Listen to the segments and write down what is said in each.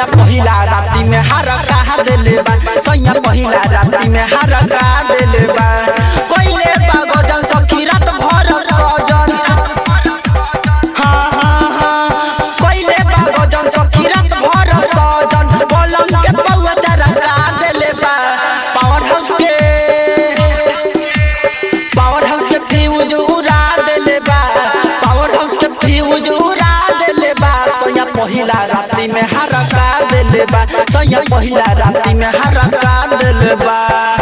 सैया पहिला राती में हार कहा देले बा सैया पहिला राती में हार कहा देले बा कोइले बा गजन सखी रात भर सजन हाँ हाँ हाँ कोइले बा गजन सखी रात भर सजन पलंग के पौआ चरा का देले बा पावर हाउस के पावर हाउस के फ्यूज उड़ा देले बा पावर हाउस के फ्यूज उड़ा देले बा सैया पहिला राती में हरका देले बा सैया पहिला राती में हरका देले बा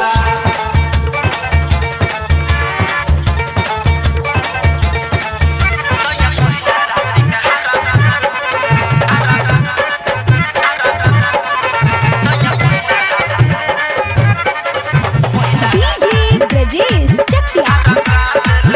DJ Brajesh Chakia.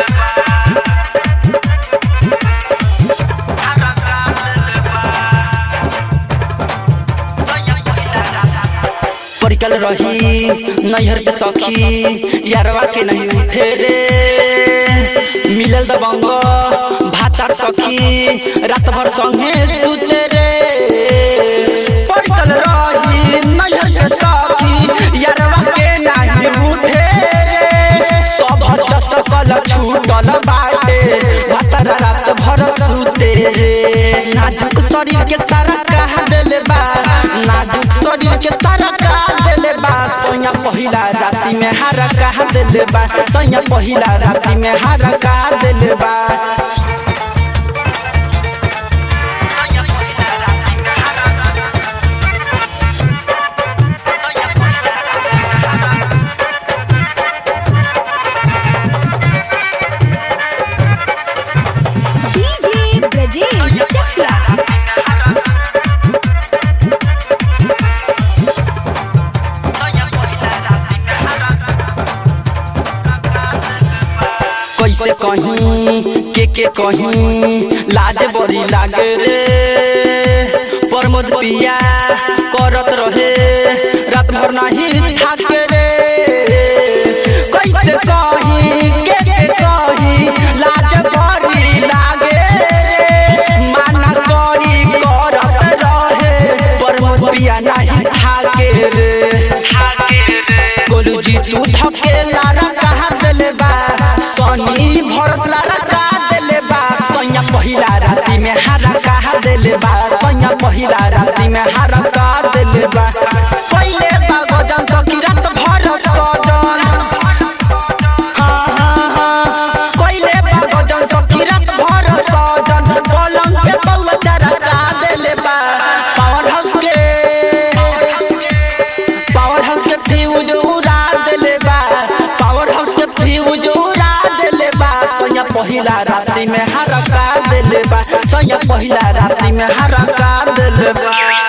परिकल रही नैहर के सखी यारवा के नहीं उठे रे मिलल दबंग भातार सखी रात भर संगे सुते रे परिकल रही नैहर के सखी यारवा के नहीं उठे रे सब चसकल छूटल बाटे भातार रात भर सुते रे नाजुक शरीर के सारा कहा देले बा नाजुक शरीर के सारा कहा देले बा सैया पहिला राती में हार कहा देले बा सैया पहिला राती में हार कहा देले बा DJ Brajesh Chakia. कैसे कहीं के के कहीं लाज बड़ी लागे रे प्रमोद पिया करत रहे रात भर नहीं थाके रे कैसे कहीं के के कहीं लाज बड़ी लागे रे माना करी करत रहे प्रमोद पिया नहीं थाके रे गोलू जी तू धके लारा कहा देले बा सनी भरत लारा कहा देले बा सैया पहिला राती में हारा कहा देले बा सैया पहिला राती में हारा कहा देले बा पहिले बा गजन सखी रात भर सजन हाँ हाँ हाँ कोइले बा गजन सखी रात भर सजन पलंग के पौआ चरा कहा देले बा पावर हाउस के पावर हाउस के फ्यूज उड़ा देले बा पावर हाउस के फ्यूज उड़ा देले बा सैया पहिला राती में हरका देले बा सैया पहिला राती में हरका देले बा